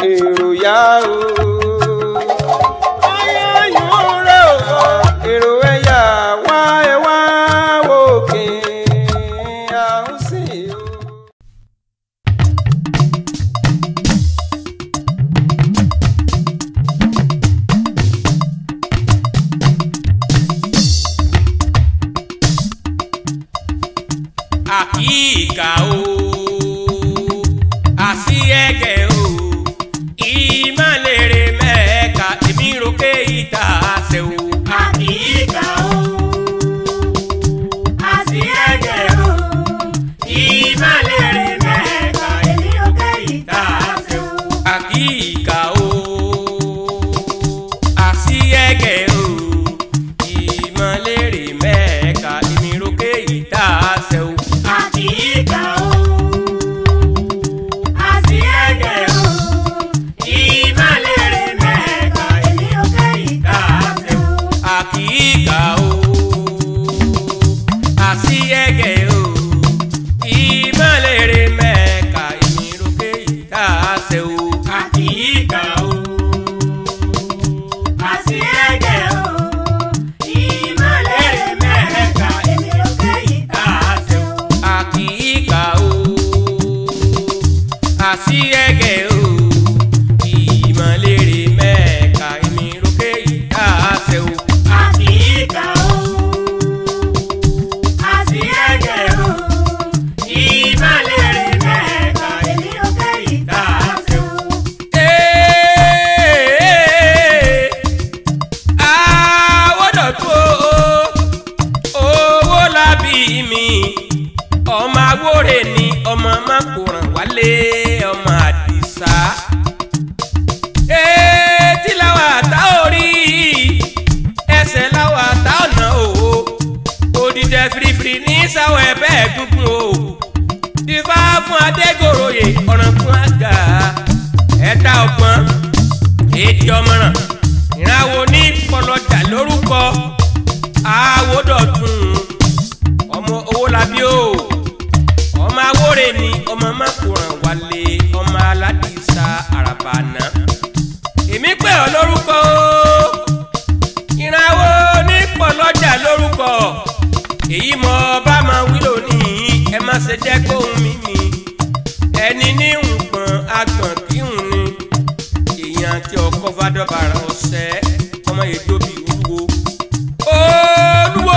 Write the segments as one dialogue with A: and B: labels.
A: èrò yá o. Ayọ̀yún rẹ̀ o. Èrò ẹ̀yà wá ẹ wá wò kí a ń sìn o.
B: àkíkà o àsí ẹ̀gẹ̀ o ìmọ̀lẹ́rẹ̀ mẹ́ẹ̀ka èmi ròkè ìta àṣẹ o.
C: Àkíkà o, àti ẹ̀jẹ̀ o, ìmọ̀lẹ́rẹ̀ mẹ́ta, èmi ò kẹ́yìn tá a ṣe o.
B: àkíkà o àsí ẹ̀gẹ̀ o ìmọ̀lẹ́rẹ̀ mẹ́ẹ̀ka èmi ròkè ìta àṣẹ o.
C: Àkíkà o, àti ẹ̀jẹ̀ o, ìmọ̀lẹ́rẹ̀ mẹ́ta, èmi ò kẹ́yìn tá a ṣe o.
B: àkíkà o àsí ẹ̀gẹ̀ o ìmọ̀lẹ́rẹ̀ mẹ́ẹ̀ka èmi ròkè ìta àṣẹ o.
C: Àkíkà o, àti ẹ̀jẹ̀ o, ìmọ̀lẹ́rẹ̀ mẹ́ta, èmi ò kẹ́yìn tá a ṣe o.
B: àkíkà o àsí ẹ̀gẹ̀ o ìmọ̀lẹ́rẹ̀ mẹ́ẹ̀ka èmi ròkè ìta àṣẹ o.
C: Àkíkà o, àti ẹ̀jẹ̀ o, ìmọ̀lẹ́rẹ̀ mẹ́ta, èmi ò kẹ́yìn tá a ṣe o.
B: Ee, àwọ̀dọ̀tún o owó lábí mi ọmọ awóre ni ọmọ mákòrán wálé ọmọ àdìsá etí làwọn àtà orí ẹsẹ̀ làwọn àtà ọ̀nà o òdìdẹ firifiri ní sáwọ ẹ̀bẹ̀ ẹ̀gúngún o ìfá fún adégoroyè ọ̀rànkún àgà ẹ̀ta ọgbọ́n èdè ọmọràn ìràwọ̀ ní pọlọjà lórúkọ àwòdọ̀tún ọmọ owólabí o ọmọ awóre ni ọmọ mákòrán wálé ọmọ aládìsá àràbànà èmi pè ọ́ lórúkọ o ìràwọ̀ ní pọlọjà lórúkọ èyí mọ bá máa wí lónìí ẹ má ṣe jẹ́ kóhun mímì ẹni ní nǹkan agbọ̀n kíhun ni èèyàn tí ọkọ fàdọ́bàrà ọ̀sẹ̀ ọmọ ètò bíi olúwo. olúwo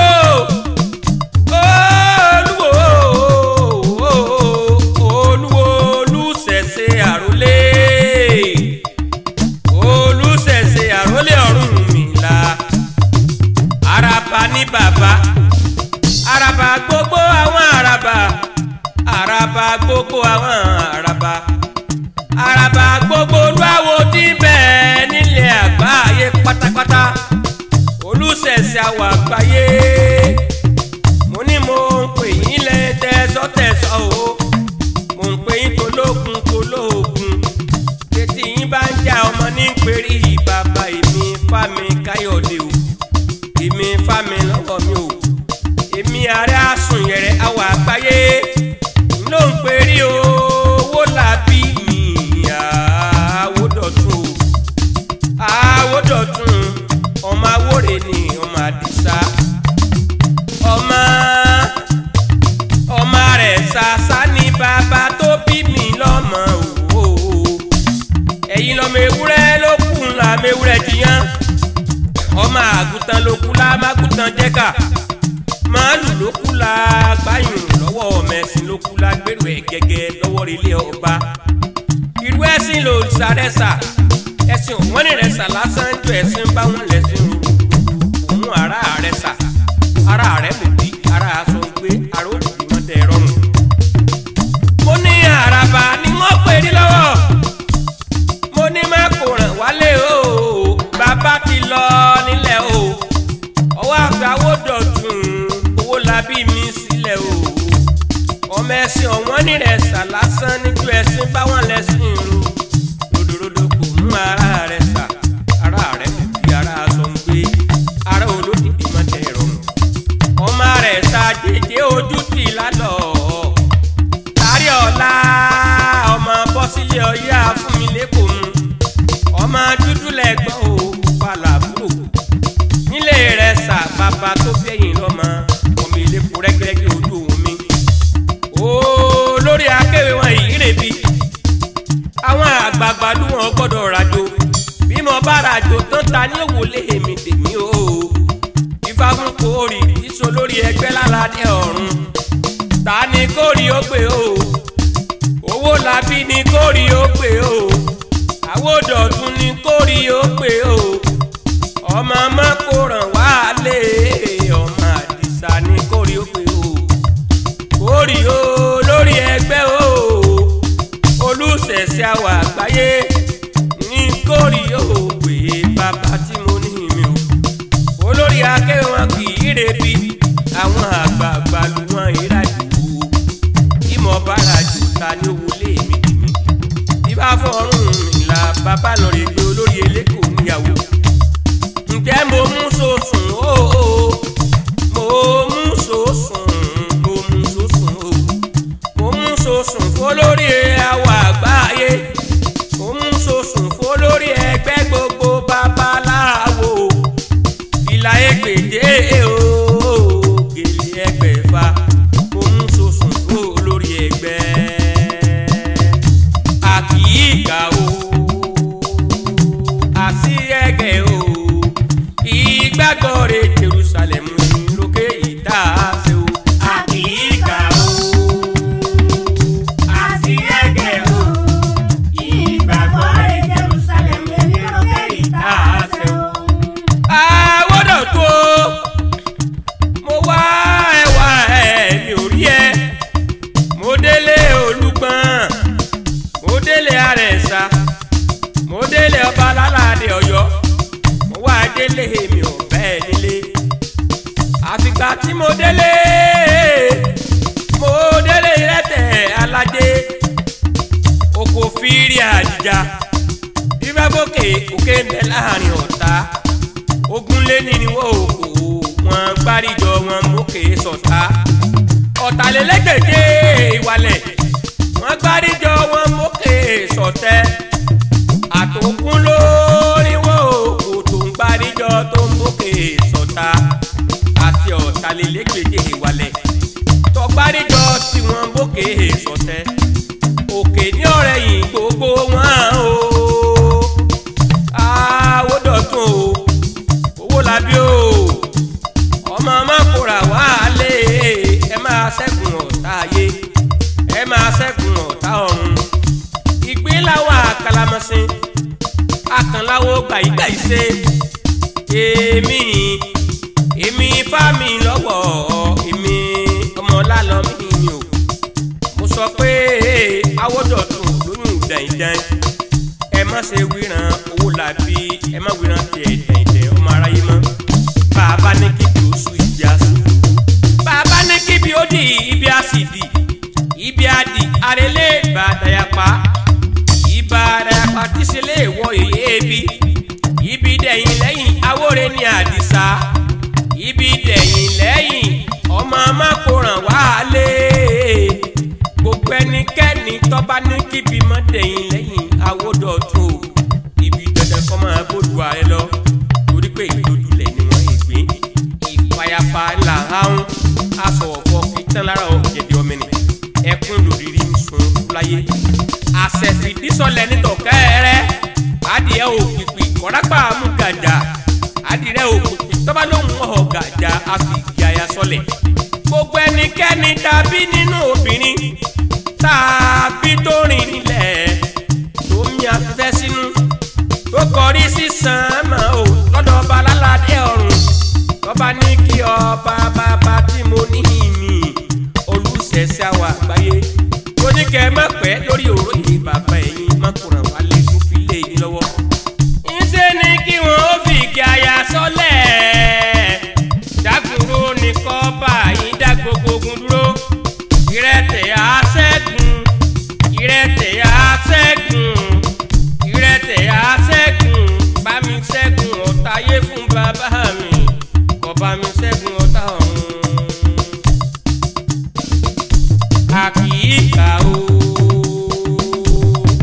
B: olúwo olúwo olùṣẹ̀ṣẹ̀ àrólé olùṣẹ̀ṣẹ̀ àrólé ọ̀run mi la araba ní bàbá araba gbogbo àwọn araba araba gbogbo àwọn araba araba gbogbo olúwawo tí ń bẹ nílẹ̀ àgbáyé pátápátá olùṣẹ̀ṣẹ̀ àwọ̀ àgbáyé mo ní mo ń pè yín lẹ tẹ̀sọ́tẹ̀sọ́ o mo ń pè yín tológun tológun tètè yín bá ń jà ọmọ ní pèrí bàbá èmi fámi káyọ̀dé o èmi fámi lọ́wọ́ mi o èmi ààrẹ àsùnyẹrẹ àwọ̀ àgbáyé ló ń pèrí owó làbí mi àwòdọ̀tún o àwòdọ̀tún ọmọ awóre ni ọmọ àdìsá ọmọ ọmọ rẹ̀ ṣàṣà ni bàbá tó bí mi lọ́mọ o ẹ̀yin lọ́mọ ewúrẹ́ ló kù ńlá mewúrẹ́ jiyàn ọmọ àgùntàn ló kú la mágùntàn jẹ́ka màálù ló kú la gbáyùn lọ́wọ́ mẹ́sìn ló kú la gbèrú ẹ̀ gẹ́gẹ́ lọ́wọ́ ilé ọba irú ẹ̀sìn ló sàrẹ́sà ẹ̀sìn òwọ́n ní rẹ̀ sà lásán ju ẹ̀sìn bá wọn lẹ̀sìn òun ara rẹ̀ sà ara rẹ̀ mú bí ara aṣọ gbé ara ó bí wọn dẹ̀ rọrùn. mo ní àràbà ni wọ́n pè ní lọ́wọ́ mo ní má kò ràn wálé o bàbá ti lọ nílẹ̀ o ọwọ́ àgbàwò dọ̀tun owó labí mi sílẹ̀ o ọmọ ẹ̀sìn ọ̀wọ́n ní rẹ̀ sà lásán níjú ẹ̀sìn báwọn lẹ́sìn o ròdòròdò kò mú ara rẹ̀ sà ara rẹ̀ kò fi ara aṣọ ń gbé ara olódìdí má tẹ̀ rọrùn ọmọ rẹ̀ sà jẹjẹ ojú tì lálọ́ tàrí ọ̀la ọmọ bọ́sílẹ̀ ọ̀yá fún mi lẹ́kọ̀ọ́ mu àgbààgbà ló wọn gbọ́dọ̀ rajo bí mo bá rajo tán ta ní òwòlé èmi tèmi o ifá fún kórì ìṣó lórí ẹgbẹ́ lálàdé ọ̀run ta ni kórì ó pè o owó làbí ni kórì ó pè o àwòdọ̀tún ni kórì ó pè o ọmọ mọ́kòràn wá lé ọmọ àdìsá ni kórì ó pè o kórì o lórí ẹgbẹ́ o olùsẹ̀sẹ̀ àwọ̀ àgbáyé ní kórì o pè bàbá tí mo ní mi o olórí akẹ́wọ̀n wọn kì í rebi àwọn àgbààgbà lu wọn ìrajú ìmọ̀ bára jù ta ní owó lé mi dìmí bíbá fọ́ọ̀rùn ìlà bàbá lọ rè gbé olórí eléko níyàwó ǹjẹ́ mo mú sòsùn o mo mú sòsùn mo mú sòsùn o mo mú sòsùn fólórí àwọ̀ àgbáyé mo mú sòsùn fólórí ẹgbẹ́ gbogbo babaláwo ìlà ẹgbẹ̀dẹ o gèlè ẹgbẹ̀fà mo mú sòsùn fólórí ẹgbẹ́ àkìíkà o àsíẹ̀gẹ̀ o ìgbàgbọ́ rẹ̀ Jerusalem lókè ìta ṣe o.
C: Àkìíkà o, àsíẹ̀gẹ̀ o, ìgbàgbọ́ rẹ̀ Jerusalem èmi òkè ìta àṣẹ o.
B: àwọ̀dọ̀ tó mo wá ẹwà ẹ̀ mi ò rí ẹ mo délé olùgbọ́n mo délé àrẹ̀sà mo délé ọba alálàdé ọ̀yọ́ mo wá délé mi ò bẹ́ẹ̀ nílé àfìgbà tí mo délé mo délé rẹ́tẹ̀ aládé oko fírí àdìjà ìfẹ́fọ́kè òkè ń bẹ láàrin ọ̀tá ogunlé ní ni wọ́n ò kó wọn gbáríjọ wọn mókè sọ̀tá ọ̀tàlélẹ́gbẹ̀dẹ́ ìwàlẹ̀ wọn gbáríjọ wọn mókè sọ̀tẹ́ àtòkùn lórí wọn ò kó tó ń gbáríjọ tó ń mókè sọ̀tá àti ọ̀tàlélẹ́gbẹ̀dẹ́ ìwàlẹ̀ tọgbáríjọ tí wọn mókè sọ̀tẹ́ òkè ní ọ̀rẹ́ yìí gbogbo wọn o àwòdọ̀tún o owó labí o ọmọ ọmọkùnrin wà lé ẹ máa ṣẹ́gun ọ̀tá ayé ẹ máa ṣẹ́gun ọ̀tá ọ̀run ìgbéláwà kalamọ́sìn akànláwo gbàyígbàyí ṣe èmi èmi fámi lọ́wọ́ èmi ọmọlálọ́mí mi o mo sọ pé awọ́dọ̀tún lóyún dẹ̀yìndẹ̀yìn ẹ má ṣe wíran owó làbí ẹ má wíran tiẹ̀ dẹ̀yìndẹ̀ ọmọ aráyé mọ́ bàbá ní kíbi oṣù ibi àṣù bàbá ní kíbi ó di ibi àṣìdì ibi àdì arẹlẹ ìbàdàyàpá ìbàdàyàpá tí ṣe lè wọ èyí ebi ibi dẹ̀yìn lẹ́yìn awóre ní àdìsá ibi dẹ̀yìn lẹ́yìn ọmọ amákòràn wá lé gbogbo ẹnikẹ́ni tọ́ba ní kíbi mọ́ dẹ̀yìn lẹ́yìn awódọ̀tún o ibi dandan kọ́ máa bójú ààrẹ lọ torí pé ìdójúlẹ̀ ni wọ́n ìgbín ìfàyàfà ńlá ahọ́n aṣọ ọ̀fọ̀ fi tán lára ọ̀gẹ̀dẹ̀ ọmọnì ẹkún lòdìrí ń sun láyé àṣẹfìdísọlẹ̀ nítọ̀kẹ́rẹ́ adìẹ òpìpì kọ́rápà mú gàjà adìrẹ òpìpì tọ́ba ló ń wọ̀ gàjà àfìgì àyà sọlẹ̀ gbogbo ẹnikẹ́ni tàbí nínú obìnrin tàbí tó rìn nílẹ̀ tó mi afẹ́fẹ́ sínú tó kọrí sísan mọ́ ò lọ́dọ̀ ọba alálàdé ọ̀run tọ́ba ní kí ọba bàbá tí mo ní ìmì olùsẹ̀sẹ̀ àwọn àgbáyé tó ní kẹ́ ẹ má pẹ́ lórí òróyè bàbá ẹ̀yìn mọ́kùnrin wà lè tún fi lé yín lọ́wọ́. ńṣe ni kí wọ́n ó fi igi aya sọ́lẹ̀ dákúrò ní kọ́ba yín dá gbogbo ogun dúró ìrẹtẹ̀ àṣẹ́gun ìrẹtẹ̀ àṣẹ́gun ìrẹtẹ̀ àṣẹ́gun bá mi ṣẹ́gun ọ̀tá ayé fún bàbá mi kó bá mi ṣẹ́gun ọ̀tá ọ̀run àkìíkà o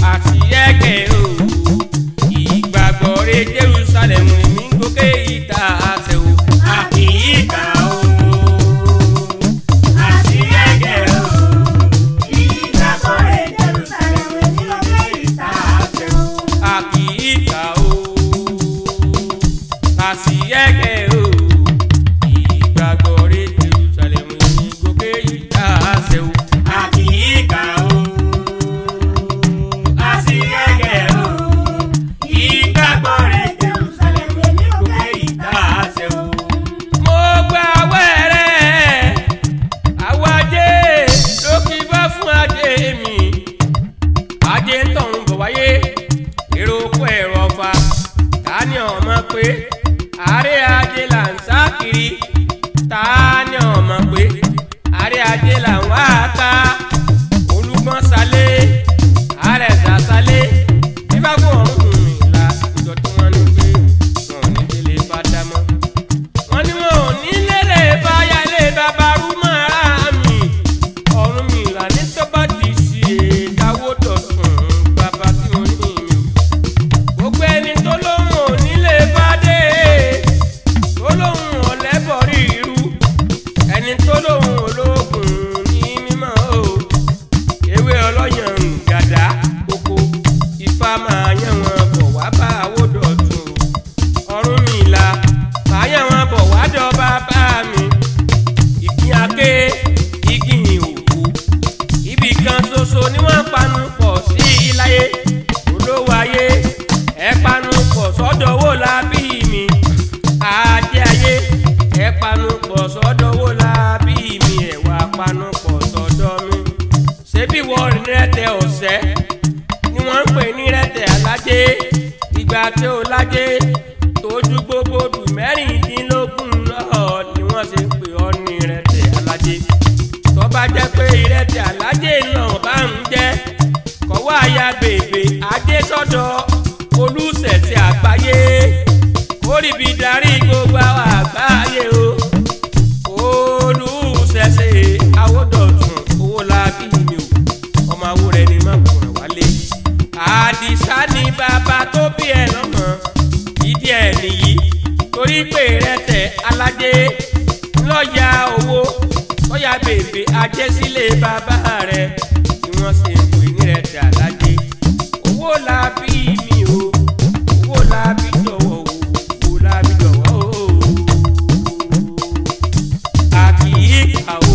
B: pé àárẹ̀ ajé là ń sá kiri ta ni ò mọ̀ pé àárẹ̀ ajé là ń wá ká olùgbọ́n salé àárẹ̀ sà salé bíbá fún ọ̀run ìlà ìjọ tí wọ́n ní pé wọn ò ní délé fada mọ́ wọ́n ní wọn ò ní lérè báyà lé bàbá rúmọ̀ ara mi ọ̀run mi là ní tó bá ti ṣe káwó dọ̀tun bàbá tí mo ní mi ò gbogbo ẹni tó lóhùn ò nílé bá dé tó lóhùn ọ̀lẹ́bọ̀rí irú ẹni tó lóhùn ológun ní mímọ́ o ewé ọlọ́yàn ń gàdá kókó ifá máa yàn wọn bọ̀ wá bá àwòdọ̀tun ọ̀run mi là máa yàn wọn bọ̀ wá dọ̀ba bá mi ìgbín aké ìgbín òkú ibì kan ṣoṣo ni wọ́n panu pọ̀ sí iláyé olówó ayé ẹ panu pọ̀ sọ́dọ̀ wò la bí mi ajé ayé ẹ panu pọ̀ sọ́dọ̀ wò la bí mi ẹ wá panu pọ̀ sọ́dọ̀ mi ṣebí wọ́n rí rẹ́tẹ̀ ọ̀sẹ́ ni wọ́n ń pè ní rẹ́tẹ̀ alájé ìgbà tí ó lájé tójú gbogbo dùn mẹ́rìndínlógún náà ni wọ́n ṣe ń pè ọ́ ní rẹ́tẹ̀ alájé tó bá jẹ́ pé ìrẹsì alájẹ náà bá ń jẹ́ kọ́wọ́ àyà bèbè ajé sọ́dọ̀ olùsẹ̀sẹ̀ àgbáyé kórìbì darí gbogbo àwọn àgbáyé o olùsẹ̀sẹ̀ àwòdọ̀tún owó làbí mi o ọmọ awo rẹ ni má kùnà wálé àdìsá ni bàbá tó bí ẹ lọ́mọ ìdí ẹ̀ nìyí torí pé ìrẹsì alájẹ lọ́ọ̀yà owó lọ́ọ̀yà bèbè ajẹ́sílẹ̀ bàbá rẹ̀ tí wọ́n ṣe ń pè ní rẹ̀ dà lájẹ́ owó la bí mi o owó la bí jọ̀wọ́ o owó la bí jọ̀wọ́ o a kì í kà o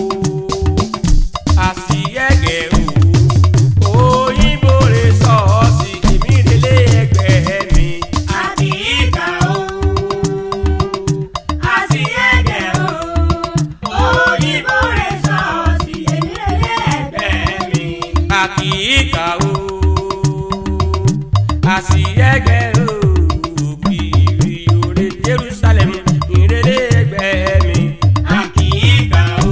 B: a sì yẹ̀gẹ̀ o òyìnbó rẹ̀ sọ́ọ̀sì èmi rẹ̀ lé ẹgbẹ́ mi.
C: Àkìíkà o, àsìyẹ́gẹ̀ o, òyìnbó rẹ̀ sọ̀ọ̀sì èmi lẹ́lẹ́gbẹ̀ẹ́ mi.
B: àkìíkà o àsìyẹ́gẹ́ o kiri òre Jerusalem ìrere ẹgbẹ́ mi.
C: Àkìíkà o,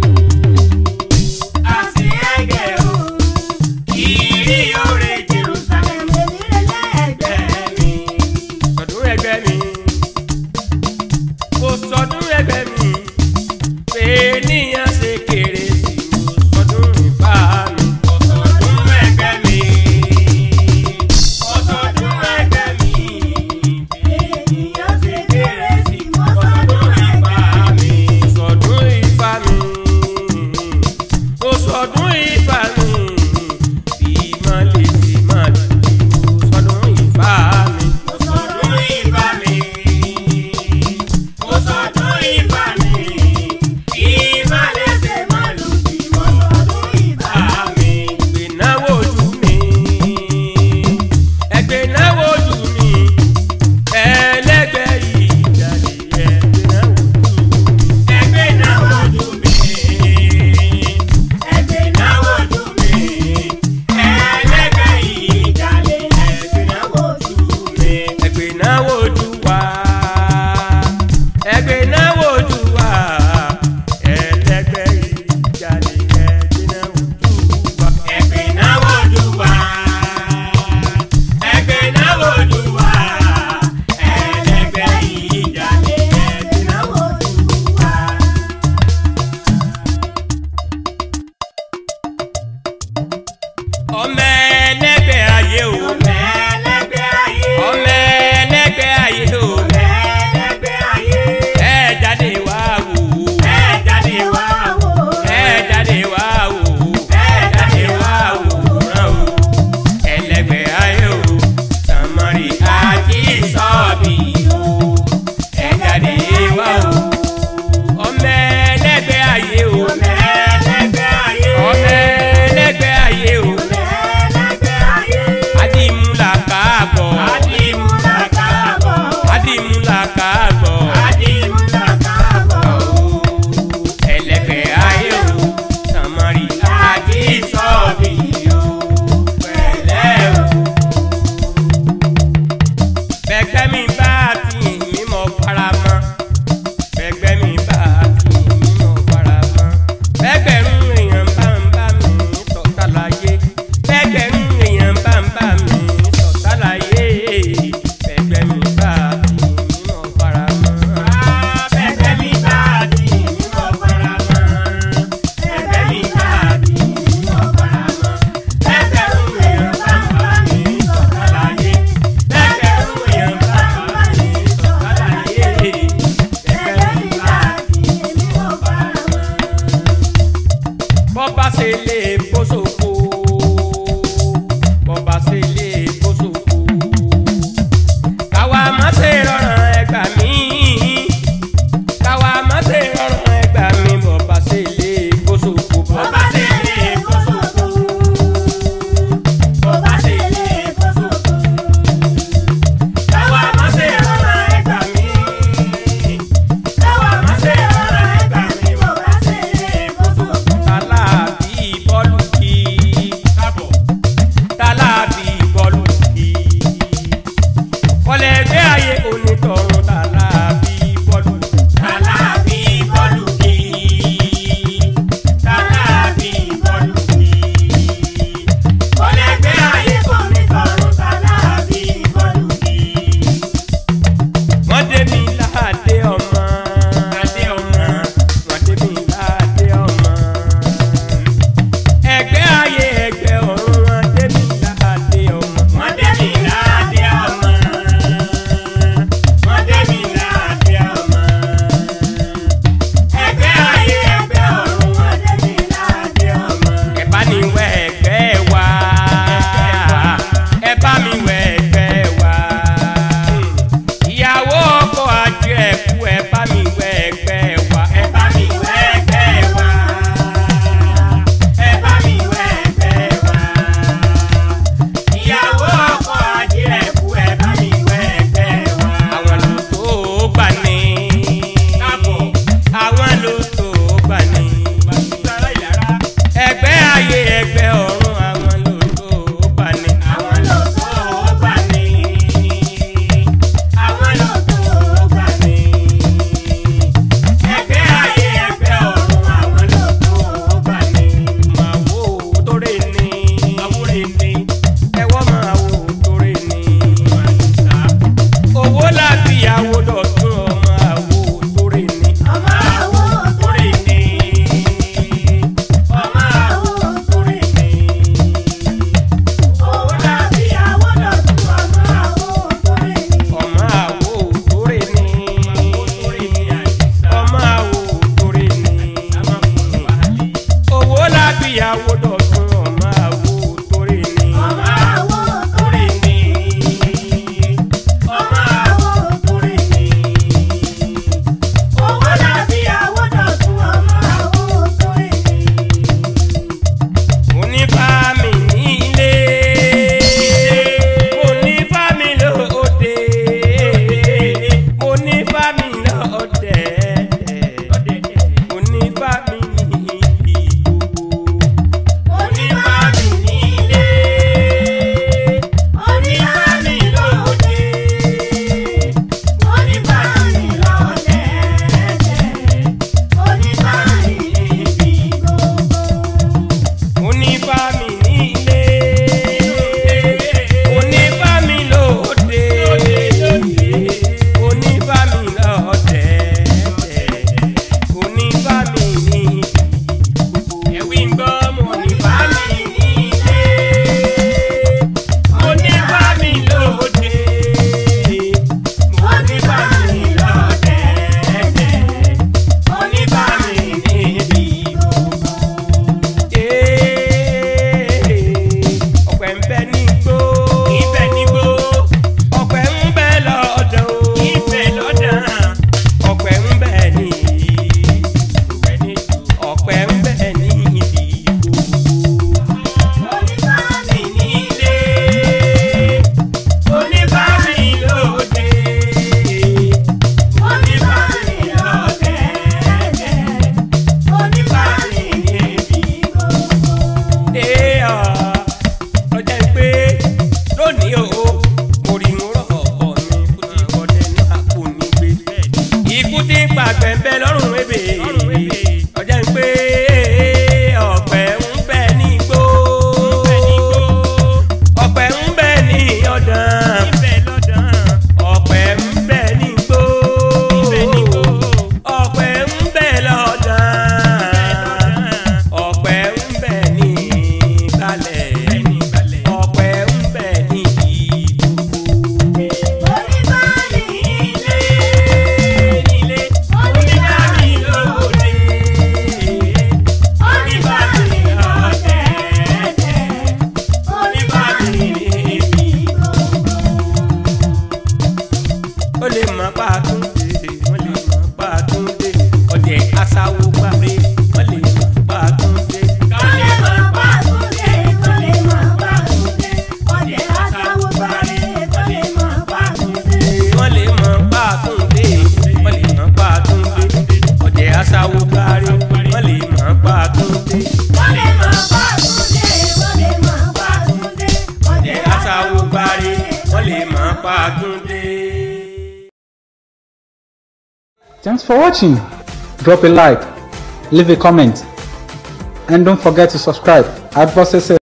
C: àsìyẹ́gẹ́ o, kiri òre Jerusalem èmi lẹ́lẹ́gbẹ̀ẹ́ mi.
B: sọdún ẹgbẹ́ mi kò sọdún ẹgbẹ́ mi pé níyàn ṣe kéré sí mo sọdún ìfà mi.
C: Ọ̀sọ̀dún ẹgbẹ́ mi, ọ̀sọ̀dún ẹgbẹ́ mi, ènìyàn ṣe kéré sí mọ́sọ̀dún ẹgbẹ́ mi.
B: sọdún ìfà mi kò sọdún ìfà mi bí má lè ṣe má dùn sọdún ìfà mi.
C: Ọ̀sọ̀dún ìbá mi, ọ̀sọ̀dún ìbá mi, ìbá lẹ́sẹ̀ máa lù bí mọ́sọ̀dún ìbá mi.
B: ẹgbẹ́ náwó ojú mi ẹgbẹ́ náwó ojú mi ẹlẹ́gbẹ́ yìí jáde ẹgbẹ́ náwó ojú mi.
C: Ẹgbẹ́ náà wojú mi, ẹgbẹ́ náà wojú mi, ẹlẹ́gbẹ́ yìí jalè, ẹgbẹ́ náà wojú mi.
B: ẹgbẹ́ náwó ojú wa ẹgbẹ́ náwó ojú wa ẹlẹ́gbẹ́ yìí jáde ẹgbẹ́ náwó ojú wa.
C: Ẹgbẹ́ náà wojú wa, ẹgbẹ́ náà wojú wa, ẹlẹ́gbẹ́ yìí jalè, ẹgbẹ́ náà wojú wa.
B: ọmọ ẹlẹ́gbẹ́ ayé o
C: Ọmọ ẹlẹ́gbẹ́ ayé,
B: ọmọ ẹlẹ́gbẹ́ ayé o
C: ọmọ ẹlẹ́gbẹ́ ayé,
B: ẹ jáde wá wò ó.
C: ẹ jáde wá wò ó.
B: ẹ jáde wá wò ó ẹ jáde wá wòran o ẹlẹgbẹ́ ayé o sàmárì àjí sọ́ọ̀bì o ẹ jáde wá o ọmọ ẹlẹgbẹ́ ayé o
C: Ọmọ ẹlẹ́gbẹ́ ayé,
B: ọmọ ẹlẹgbẹ́ ayé o
C: ọmọ ẹlẹ́gbẹ́ ayé.
B: àdìmú rí wọ́n lè máa pa àtúndé.
D: Thanks for watching. Drop a like, leave a comment, and don't forget to subscribe at Boss